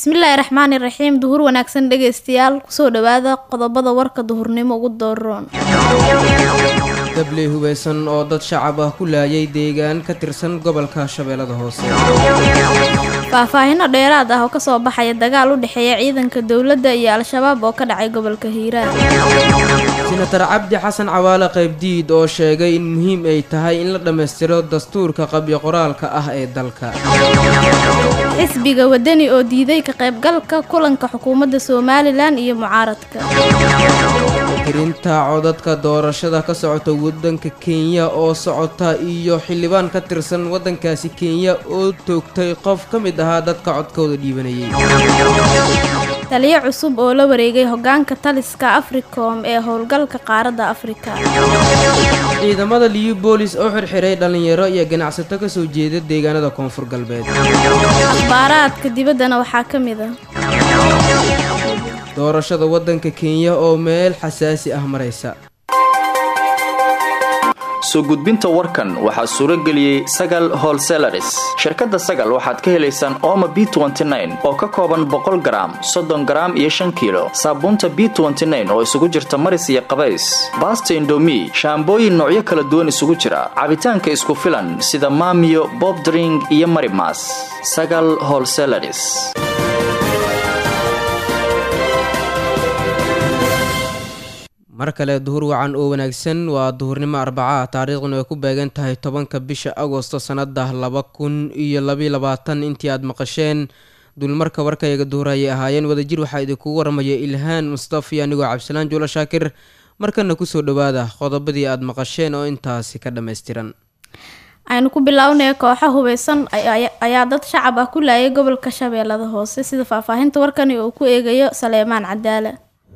bismillaahi raxmaani raxiim duhur wanaagsan dhegaystayaal kusoo dhawaada qodobada warka duhurnimo ugu dooroon dabley hubeysan oo dad shacab ah ku laayay deegaan ka tirsan gobolka shabeellada hoose faahfaahino dheeraad ah oo kasoo baxaya dagaal u dhexeeya ciidanka dowladda iyo al-shabaab oo ka dhacay gobolka hiiraan senatar cabdi xasan cawaale qaybdiid oo sheegay in muhiim ay tahay in la dhammaystiro dastuurka qabyo qoraalka ah ee dalka xisbiga wadani oo diiday ka qaybgalka kulanka xukuumadda somalilan iyo mucaaradka tirinta codadka doorashada ka socota waddanka kenya oo socota iyo xildhibaan ka tirsan waddankaasi kenya oo toogtay qof ka mid ahaa dadka codkooda dhiibanayay taliyo cusub oo la wareegay hogaanka taliska africom ee howlgalka qaaradda afrika ciidamada liyu boolis oo xirxiray dhallinyaro iyo ganacsato ka soo jeeda deegaanada koonfur galbeed akhbaaraadka dibaddana waxaa ka mid ah doorashada waddanka kenya oo meel xasaasi ah maraysa soo gudbinta warkan waxaa suuro geliyey sagal holselaris shirkadda sagal waxaad ka helaysaan ooma b oo ka kooban boqol garaam soddon garaam iyo shan kiilo saabuunta b oo isugu jirta maris iyo qabays baasta indomi shaambooyin noocyo kala duwan isugu jira cabitaanka isku filan sida maamiyo bobdring iyo marimas sagal holselaris mar kale duhur wacan oo wanaagsan waa duhurnimo arbaca taariikhduna ay ku beegan tahay tobanka bisha agosto sannada laba kun iyo labaiyo labaatan intii aad maqasheen dulmarka warkayaga duhur ayay ahaayeen wadajir waxaa idinkugu waramaya ilhaan mustafi anigoo cabdisalaan juulo shaakir markana kusoo dhawaada qodobadii aad maqasheen oo intaasi ka dhammaystiran aynu ku bilownaya kooxa hubeysan ayaa dad shacab ah ku laayay gobolka shabeellada hoose sida faahfaahinta warkani uu ku eegayo saleemaan cadaale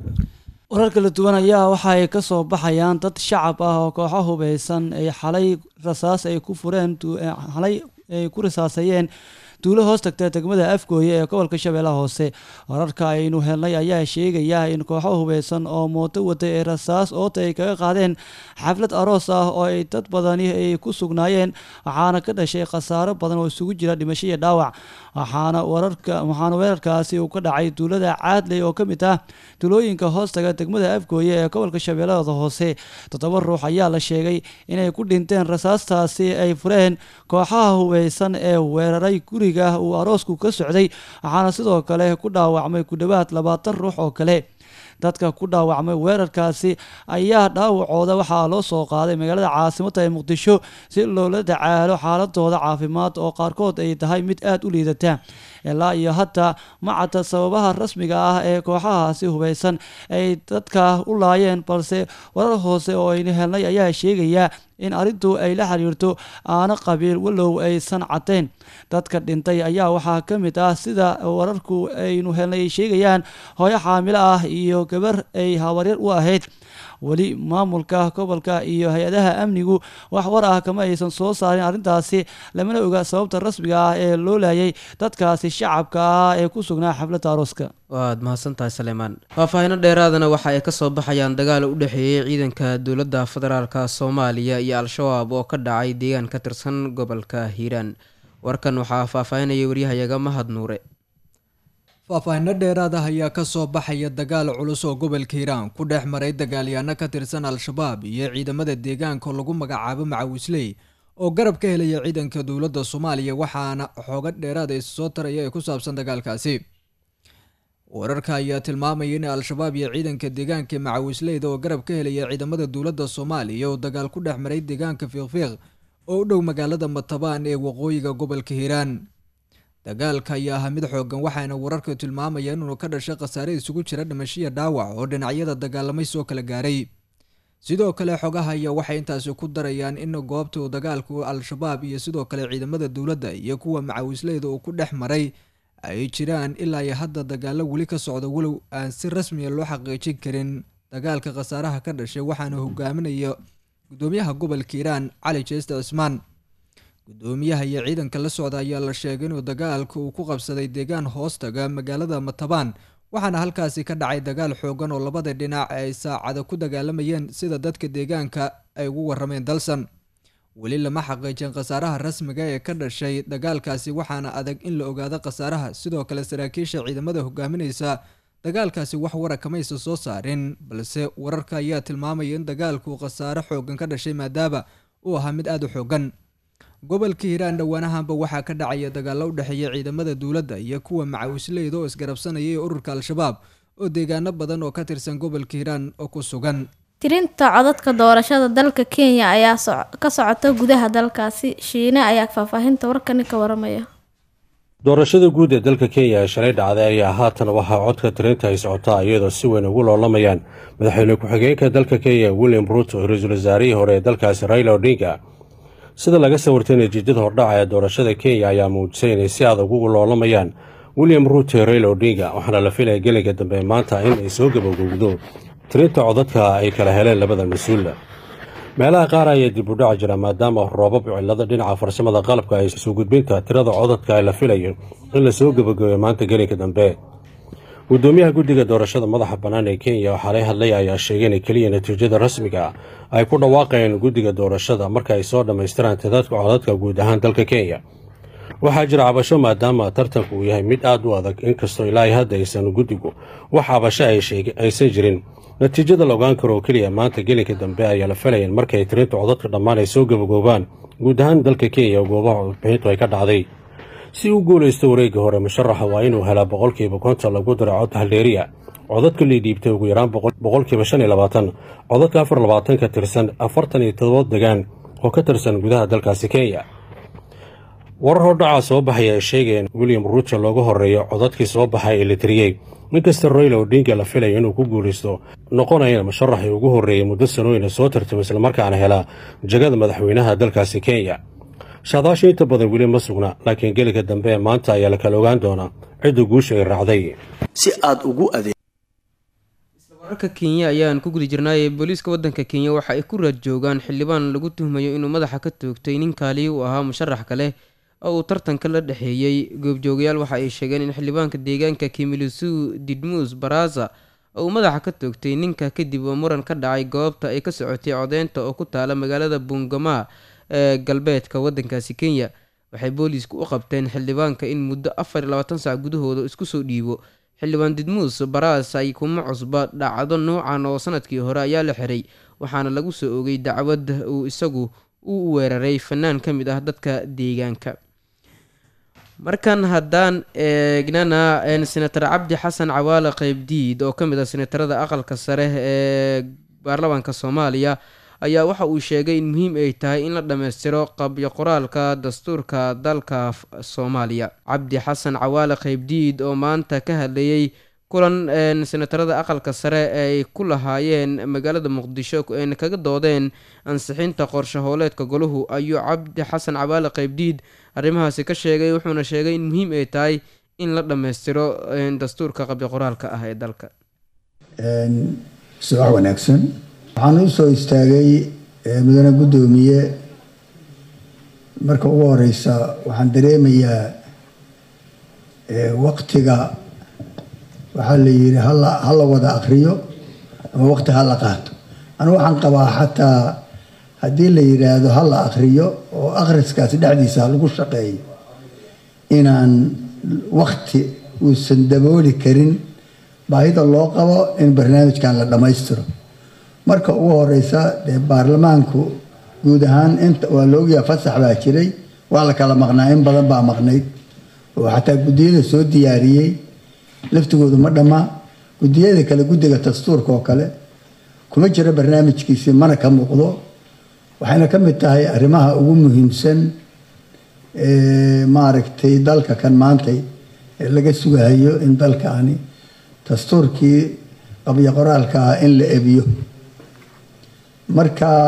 warar kala duwan ayaa waxa ay ka soo baxayaan dad shacab ah oo kooxo hubeysan ay xalay rasaas ay ku fureen xalay ay ku rasaasayeen duulo hoos tagta degmada afgooye ee gobolka shabeellaha hoose wararka aynu helnay ayaa sheegaya in kooxo hubeysan oo mooto wada ee rasaas oota ay kaga qaadeen xaflad aroos ah oo ay dad badani ay ku sugnaayeen waxaana ka dhashay khasaaro badan oo isugu jira dhimasho iyo dhaawac waxaana wararka waxaana weerarkaasi uu ka dhacay duulada caadley oo ka mid ah duulooyinka hoostaga degmada afgooye ee gobolka shabeellada hoose toddoba ruux ayaa la sheegay inay ku dhinteen rasaastaasi ay fureen kooxaha hubeysan ee weeraray guriga uu aroosku ka socday waxaana sidoo kale ku dhaawacmay ku dhowaad labaatan ruux oo kale dadka ku dhaawacmay weerarkaasi ayaa dhaawacooda waxaa loo soo qaaday magaalada caasimadda ee muqdisho si loola tacaalo xaaladooda caafimaad oo qaarkood ay tahay mid aada u liidata ilaa iyo hadda macadda sababaha rasmiga ah ee kooxahaasi hubeysan ay dadka u laayeen balse warar hoose oo aynu helnay ayaa sheegaya in arrintu ay la xiriirto aana qabiil walow aysan caddayn dadka dhintay ayaa waxaa ka mid ah sida wararku aynu helnay ay sheegayaan hooyo xaamilo ah iyo gabar ay habaryar u ahayd weli maamulka gobolka iyo hay-adaha amnigu wax war ah kama aysan soo saarin arrintaasi lamana oga sababta rasmiga ah ee loo laayay dadkaasi shacabka ah ee ku sugnaa xafladda arooska waad mahadsantahay saleemaan faahfaahino dheeraadana waxa ay kasoo baxayaan dagaal u dhexeeyey ciidanka dowladda federaalka soomaaliya iyo al-shabaab oo ka dhacay deegaan ka tirsan gobolka hiiraan warkan waxaa faahfaahinaya waryahayaga mahad nuure faahfaahino dheeraad ah ayaa kasoo baxaya dagaal culus oo gobolka hiiraan ku dhex maray dagaalyaano ka tirsan al-shabaab iyo ciidamada deegaanka lagu magacaabo macawisley oo garab ka helaya ciidanka dowladda soomaaliya waxaana xooga dheeraad ay soo taraya ee ku saabsan dagaalkaasi wararka ayaa tilmaamaya in al-shabaab iyo ciidanka deegaanka macawisleyda oo garab ka helaya ciidamada dowladda soomaaliya oo dagaal ku dhex maray deegaanka fiiqfiiq oo u dhow magaalada matabaan ee waqooyiga gobolka hiiraan dagaalka ayaa ahaa mid xoogan waxaana wararka tilmaamaya inuu ka dhashay khasaare isugu jira dhimashiya dhaawac oo dhinacyada dagaalamay soo kala gaaray sidoo kale xogaha ayaa waxay intaasi ku darayaan in goobta uu dagaalku al-shabaab iyo sidoo kale ciidamada dowladda iyo kuwa macawisleyda uu ku dhex maray ay jiraan ilaa iyo hadda dagaalo weli ka socda walow aan si rasmiya loo xaqiijin karin dagaalka khasaaraha ka dhashay waxaana hogaaminaya gudoomiyaha gobolka hiiraan cali jeeste cismaan gudoomiyaha iyo ciidanka la socda ayaa la sheegay inuu dagaalka uu ku qabsaday deegaan hoostaga magaalada matabaan waxaana halkaasi ka dhacay dagaal xoogan oo labada dhinac ay saacada ku dagaalamayeen sida dadka deegaanka ay ugu warameen dalsan weli lama xaqiijin khasaaraha rasmiga ee ka dhashay dagaalkaasi waxaana adag in la ogaado khasaaraha sidoo kale saraakiisha ciidamada hogaaminaysa dagaalkaasi wax wara kamaysa soo saarin balse wararka ayaa tilmaamaya in dagaalku khasaare xoogan ka dhashay maadaama uu ahaa mid aada u xoogan gobolka hiiraan dhowaanahanba waxaa ka dhacaya dagaalo u dhexeeya ciidamada dowladda iyo kuwa macawisleyda oo isgarabsanaya ee ururka al-shabaab oo deegaano badan oo ka tirsan gobolka hiiraan oo ku sugan tirinta codadka doorashada dalka kenya ayaa ka socota gudaha dalkaasi shiine ayaa faahfaahinta warkani ka waramaya doorashada guud ee dalka kenya ee shalay dhacday ayaa haatan waxaa codka tirinta ay socotaa iyadoo si weyn ugu loolamayaan madaxweyne ku-xigeenka dalka kenya william ruuto iyo ra-iisul wasaarihii hore ee dalkaasi raila odinga sida laga sawirtay natiijada hordhaca ee doorashada kenya ayaa muujisay inay si adag ugu loolamayaan william ruuto iyo raila odinga waxaana la filaya gelinka dambe maanta in ay soo gabagowdo tirinta codadka ay kala heleen labada mas-uula meelaha qaar ayaa dib u dhaci jira maadaama roobab cillado dhinaca farsamada qalabka ay soo gudbinta tirada codadka la filayo in lasoo gabagabeyo maanta gelinka dambe gudoomiyaha guddiga doorashada madaxa bannaan ee kenya oo xalay hadlay ayaa sheegay in keliya natiijada rasmiga ay ku dhawaaqayeen guddiga doorashada marka ay soo dhammaystiraan tidadka codadka guud ahaan dalka kenya waxaa jira cabasho maadaama tartanku uu yahay mid aad u adag inkastoo ilaahay hadda aysan guddigu wax cabasho aysan jirin natiijada la ogaan karo oo keliya maanta gelinka dambe ayaa la filayan markay tirinta codadka dhammaan ay soo gabagoobaan guud ahaan dalka kenya oo goobaha codbixintu ay ka dhacday si u guulaysto wareegga hore musharaxa waa inuu helaa boqolkiiba konton lagu dara cod haldeeriya codadka lii dhiibtay ugu yaraan boqolkiiba shan iyo labaatan codadka afar labaatan ka tirsan afartan iyo todoba degaan oo ka tirsan gudaha dalkaasi kenya warar hordhacaa soo baxaya ay sheegayeen william ruuto looga horeeyo codadkii soo baxay ee la tiriyey inkasta royla odinga la filayo inuu ku guulaysto noqonayana musharaxii ugu horreeyey muddo sanooyina soo tartamo islamarkaana helaa jagada madaxweynaha dalkaasi kenya shaadaasha inta badan weli ma sugna laakiin gelinka dambe ee maanta ayaa la kala ogaan doonaa cidda guusha ay raacday si aad ugu adeeg wararka kenya ayaan ku guda jirnaayee booliiska waddanka kenya waxa ay ku raad joogaan xildhibaan lagu tuhmayo inuu madaxa ka toogtay nin kaaliyi u ahaa musharax kale oo uu tartanka la dhexeeyey goobjoogayaal waxa ay sheegeen in xildhibaanka deegaanka kimilisuu didmuus baraza uu madaxa ka toogtay ninka kadib oo muran ka dhacay goobta ay ka socotay codeynta oo ku taala magaalada bungamaa ee galbeedka waddankaasi kenya waxay booliisku u qabteen xildhibaanka in muddo afar iyo labaatan sac gudahooda isku soo dhiibo xildhibaan didmuus baraas ay kuma cusba dhacdo noocan oo sanadkii hore ayaa la xiray waxaana lagu soo ogay dacwad uu isagu u weeraray fanaan ka mid ah dadka deegaanka markan haddaan eegnana senator cabdi xasan cawaale qeybdiid oo ka mid ah senatarada aqalka sare ee baarlamaanka soomaaliya ayaa waxa uu sheegay in muhiim ay tahay in la dhammaystiro qabyo qoraalka dastuurka dalka soomaaliya cabdi xasan cawaale qeybdiid oo maanta ka hadlayay kulan senatarada aqalka sare ay ku lahaayeen magaalada muqdisho ayna kaga doodeen ansixinta qorshe hooleedka golahu ayuu cabdi xasan cawaale qeybdiid arrimahaasi ka sheegay wuxuuna sheegay in muhiim ay tahay in la dhammaystiro dastuurka qabyo qoraalka ah ee dalka subax wanaagsan waxaan u soo istaagay mudane guddoomiye marka ugu horeysa waxaan dareemayaa waqtiga waxaa la yidhi hala hala wada akriyo ama waqti hala qaato anigu waxaan qabaa xataa haddii la yidhaahdo hala akriyo oo akhriskaasi dhexdiisa ha lagu shaqeeyo inaan waqti uusan dabooli karin baahida loo qabo in barnaamijkan la dhammaystiro marka ugu horeysa dee baarlamaanku guud ahaan inta waa la ogyaha fasax baa jiray waa la kala maqnaa in badan baa maqnayd oo xataa guddiyada soo diyaariyey laftigoodu ma dhammaa guddiyada kale guddiga dastuurka oo kale kuma jiro barnaamijkiisi mana ka muuqdo waxayna ka mid tahay arrimaha ugu muhiimsan maaragtay dalka kan maantay ee laga sugahayo in dalkaani dastuurkii qabyo qoraalka ah in la ebiyo marka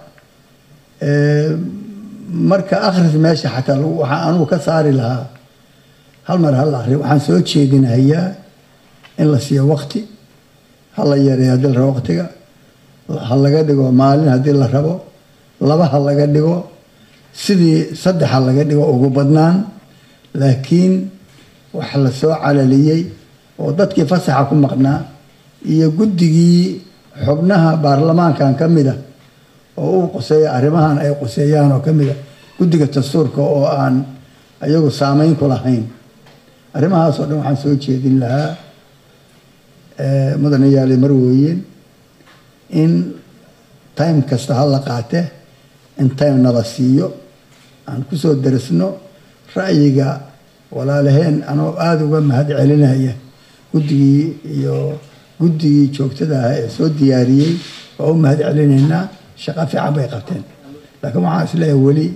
marka akhris meesha xataa waxaa anugu ka saari lahaa hal mar hal akri waxaan soo jeedinahayaa in la siiyo waqti ha la yareeyo haddii la rabo waqtiga ha laga dhigo maalin haddii la rabo laba ha laga dhigo sidii saddex ha laga dhigo ugu badnaan laakiin wax la soo calaliyey oo dadkii fasaxa ku maqnaa iyo guddigii xubnaha baarlamaankan ka mid ah oo uu quseeya arrimahan ay quseeyaan oo kamid a guddiga dastuurka oo aan ayagu saameyn ku lahayn arrimahaas oo dhan waxaan soo jeedin lahaa mudane yaali marweyn in time kasta ha la qaate in time nala siiyo aan kusoo darisno ra'yiga walaalaheen anoo aada uga mahad celinaya guddigii iyo guddigii joogtada ah ee soo diyaariyey waa u mahad celinaynaa shaqo fiican bay qabteen laakiin waxaan isleeyahay weli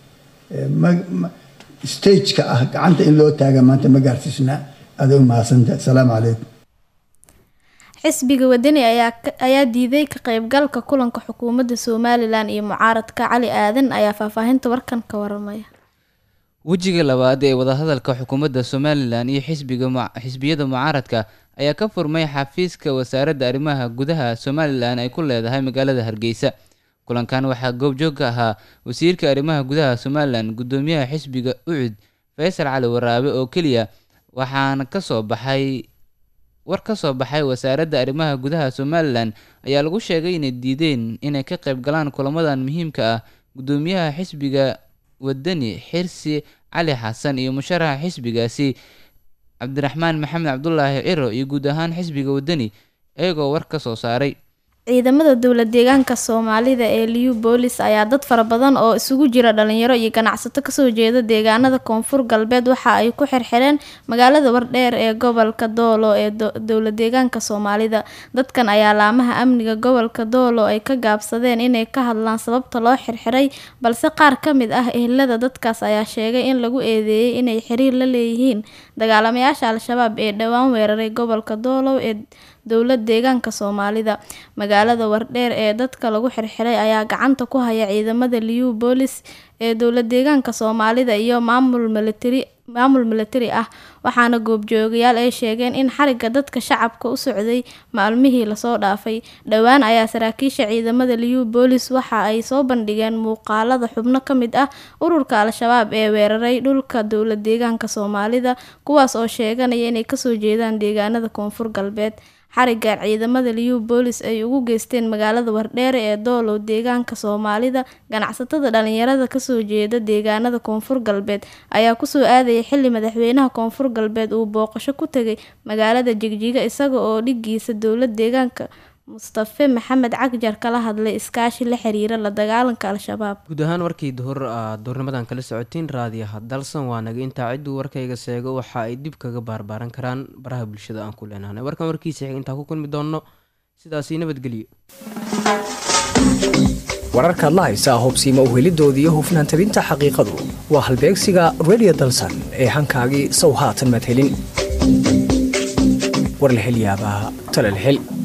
stageka ah gacanta in loo taaga maanta ma gaarsiisna aaday u mahadsantahay asalaamu calaykum xisbiga wadani ayaa diiday ka qeybgalka kulanka xukuumadda somalilan iyo mucaaradka cali aadan ayaa faahfaahinta warkan ka waramaya wejiga labaad ee wadahadalka xukuumadda somalilan iyo xisbiyada mucaaradka ayaa ka furmay xafiiska wasaaradda arrimaha gudaha somalilan ay ku leedahay magaalada hargeysa kulankan waxaa goobjoog ka ahaa wasiirka arrimaha gudaha somalilan guddoomiyaha xisbiga ucud faysal cali waraabe oo keliya waxaana kasoo baxay war ka soo baxay wasaaradda arrimaha gudaha somalilan ayaa lagu sheegay inay diideen inay ka qayb galaan kulamadan muhiimka ah guddoomiyaha xisbiga wadani xirsi cali xasan iyo musharaxa xisbigaasi cabdiraxmaan maxamed cabdulaahi ciro iyo guud ahaan xisbiga wadani iyagoo war ka soo saaray ciidamada dowla deegaanka soomaalida ee liu boolis ayaa dad fara badan oo isugu jira dhalinyaro iyo ganacsato kasoo jeeda deegaanada koonfur galbeed waxa ay ku xirxireen magaalada wardheer ee gobolka doolo ee dowla deegaanka soomaalida dadkan ayaa laamaha amniga gobolka doolo ay ka gaabsadeen inay ka hadlaan sababta loo xirxiray balse qaar ka mid ah ehelada dadkaas ayaa sheegay in lagu eedeeyey inay xiriir la leeyihiin dagaalamayaasha al-shabaab ee dhowaan weeraray gobolka doolo ee dowlad deegaanka soomaalida magaalada wardheer ee dadka lagu xirxiray ayaa gacanta ku haya ciidamada liu boolis ee dowlad deegaanka soomaalida iyo maamul militari maamul militari ah waxaana goobjoogayaal ay sheegeen in xariga dadka shacabka u socday maalmihii lasoo dhaafay dhowaan ayaa saraakiisha ciidamada liu boolis waxa ay soo bandhigeen muuqaalada xubno ka mid ah ururka al-shabaab ee weeraray dhulka dowlad deegaanka soomaalida kuwaas oo sheeganaya inay kasoo jeedaan deegaanada koonfur galbeed xarigan ciidamada liu boolis ay ugu geysteen magaalada wardheere ee doolow deegaanka soomaalida ganacsatada dhalinyarada kasoo jeeda deegaanada koonfur galbeed ayaa kusoo aadayay xili madaxweynaha koonfur galbeed uu booqasho ku tegay magaalada jigjiga isaga oo dhigiisa dowlad deegaanka mustafe maxamed cagjar kala hadlay iskaashi la xiriira la dagaalanka al-shabaab guud ahaan warkii duhur aad duhurnimadan kala socotiin raadiyaha dalsan waa naga intaa cidduu warkayga seego waxa ay dib kaga baarbaaran karaan baraha bulshada aan ku leenahnay warkan warkiisa xig intaa ku kulmi doonno sidaasi nabadgelyo wararkaad la haysaa hobsiima uhelidooda iyo hufnaan tabinta xaqiiqadu waa halbeegsiga redio dalsan ee hankaagii sow haatan madhelin war la hel yaabaa talal hel